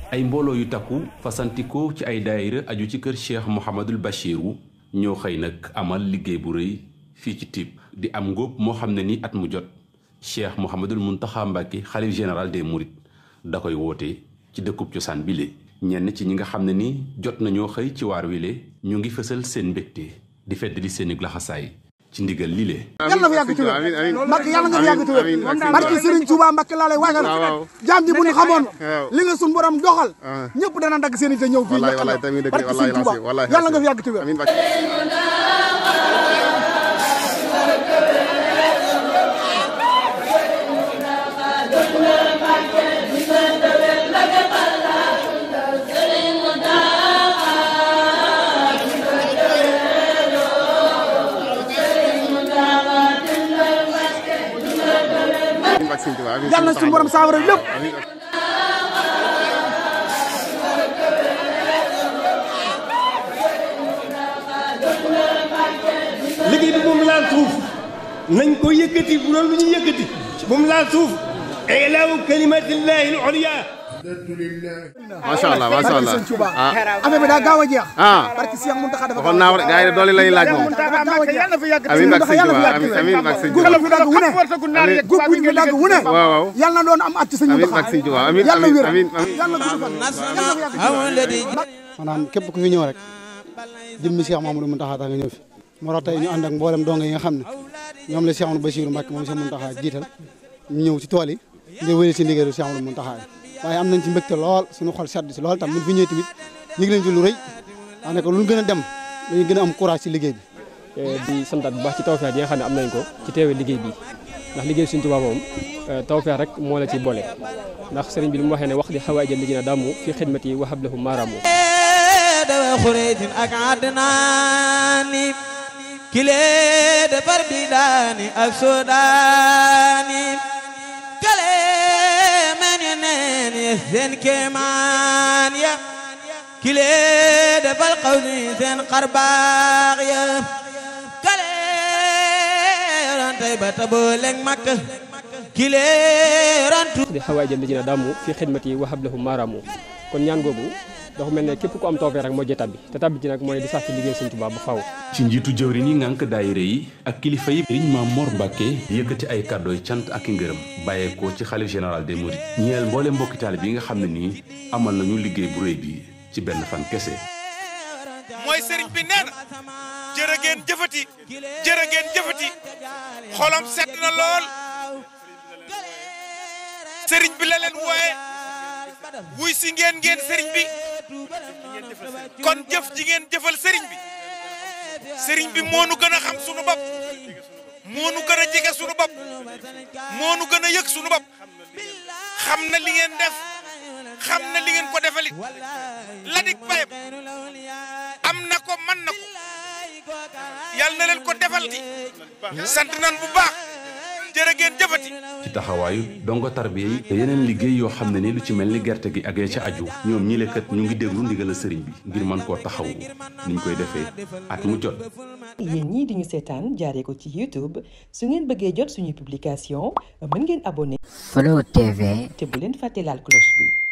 ay mbooloo yu takku fasantikoo ci ay daayira aju ci kër cheikh Mouhamadul Bachiru ñoo xëy nag amal liggéey bu rëy fii ci Typ di am ngóob moo xam ne ni at mu jot cheikh Mouhamadul Muntaxa Mbàkke xalif général des Mourides da koy woote ci dëkkub cosaan bile. ñenn ci ñi nga xam ne ni jot nañoo xëy ci waar wile ñu ngi fësal seen mbégte di feddali seeni laxasaay ci ndigal lile. yàlla na fa yàgg tuwér Mbacke yàlla nga fa yàgg tuwér barki Serigne Touba Mbacke laa lay waagal jaam ji bu ñu xamoon li nga sun borom doxal ñëpp dana dagg seen i te ñëw fii barki Serigne Touba yàlla nga fa yàgg tuwér yàlla na suñu borom saafara lépp liggéey bi moom laal suuf nañ ko yëkkati bu loolu lu ñuy yëkkati moom laal suuf ilaahu kalimatillahi al-ulya macha allah macha allah ah affaire bi daa gaaw a jeex ah barki Cheikh Mountakha dafa waxoon naa ko de gars yi doole lañuy laaj moom dafa gaaw a jeex amiin ak sëñ Tuubaa amiin ak sëñ góob Tuubaa bu dagg wu ne góob bu ñu dagg wu ne waaw waaw yàlla na doon am at ci sëñ amiin Mountakha ak sëñ Tuubaa amiin yàlla amiin wér amiin amiin yàlla gudd fan yàlla na fa yàgg maanaam képp ku fi ñëw rek jëmmi Cheikh Mamadou Mountakha tax nga ñëw fi moo tax tey ñu ànd ak mboolem donge yi nga xam ne ñoom la Cheikh Amadou Bassirou Mbacké moom Cheikh Mountakha jiital ñu ñëw ci tool yi ngir wéyal ci ndigalu Cheikh Amadou Mountakha waaye am nañ ci mbégte lool suñu xol sedd si lool tam mun fi ñëwee tamit yëg nañ ci lu rëy daanaka lu ñu gën a dem dañuy gën a am courage ci liggéey bi di santaat bu baax ci tawfeex yi nga xam ne am nañ ko ci teewee liggéey bi ndax liggéey Sëriñ Tuubaa moom tawfeex rek moo la ci boole ndax sëriñ bi li mu waxee ne wax di xawaay jël liggéey na dàmmu fi xidmati wa hablahu maaraamu dawa xureetin ak adnaani kile defar bidaani ak sodaani kale meni neen ye seen kemaan ya kile defal xawsi seen xarbaax ya kale rantay ba tabooleng makka kile rantu di xawaay jël liggéey na dàmmu fi xidmati wa hablahu maaraamu kon ñaan googu dafa mel ne képp ku am tawfeex rek moo jee tabbi te tabbi ci nag mooy di sax ci liggéey Sëriñ Tuubaa ba faw ci njiitu jëwriñ yi ngànk daayira yi ak kilifa yi Sëriñ Maam Mor Mbàkke yëkkati ay kàddooy cant ak i ngërëm bàyyeekoo ci xalif général des mourides ñeel mboole mbokki taalibe yi nga xam ne nii amal nañu liggéey bu rëy bi ci benn fan kese mooy sëriñ bi nee na jërë ngeen jëfati jërë ngeen jëfati xolam sedd na lool sëriñ bi la leen wooye wuy si ngeen ngeen sëriñ bi kon jëf ji ngeen jëfal sëriñ bi sëriñ bi moo nu gën a xam sunu bopp moo nu gën a jege sunu bopp moo nu gën a yëg sunu bopp xam na li ngeen def xam na li ngeen ko defalit la dik payam am na ko man na ko yàlla na leen ko defal di sant nan bu baax jërë ngeen jëfati ci taxawaayu dongo tarbiya yi te yeneen liggéey yoo xam ne ni lu ci mel ni gerte gi ak ya ca aju ñoom ñi lekkat ñu ngi déglu ndigal sëriñ bi ngir mën koo taxawu niñ koy defee at mu jot yéen ñii di ñu seetaan jaaree ko ci YouTube su ngeen bëggee jot suñuy publication mën ngeen abonné Flow TV te bu leen fàtte laal cloche bi